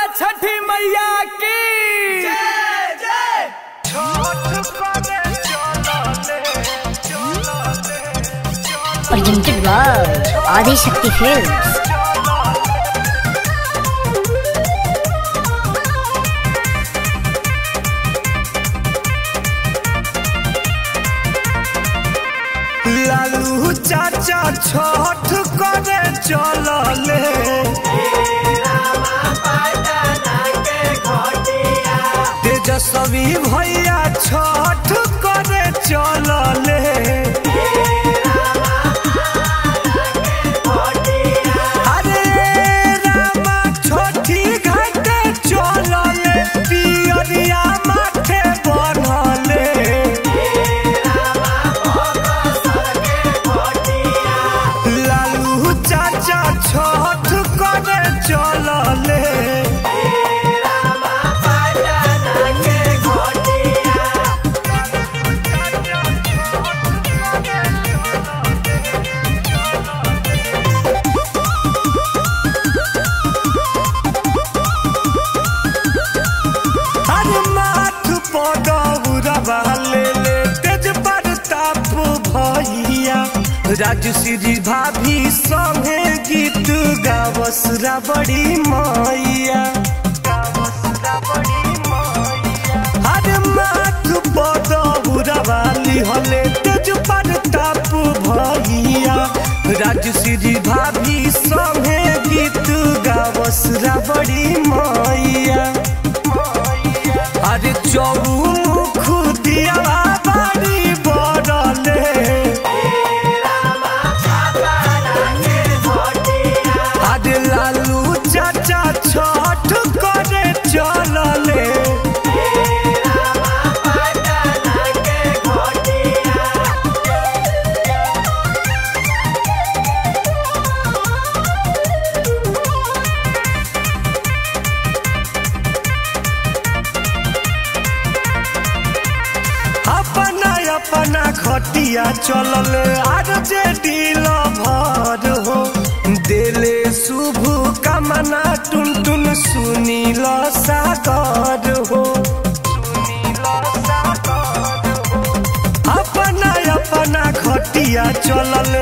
छठी मैया की presented by Adi Shakti Films. Lalu चाचा छठ करे चलले तेजस्वी भैया छठ करे चलले अरे रामा छठी घाटे चलले पियरिया माथे बनले लालू चाचा छठ करे चलले अरे माथ पदौरवा ले ले तेज प्रताप भैया राजश्री भाभी संगे गीत गावसरा बड़ी मैया अरे माथ पदौरवा लिहले तेज प्रताप भैया राजश्री भाभी संगे गीत गावसरा बड़ी मैया अरे चौमुख दिया बाड़ी बड़ले अरे लालू चाचा छठ करे चलले अपना अपना खटिया चलले आर जे दिल भर हो दिले शुभ कामना टुन टुन सुनील सागर हो अपना अपना खटिया चलले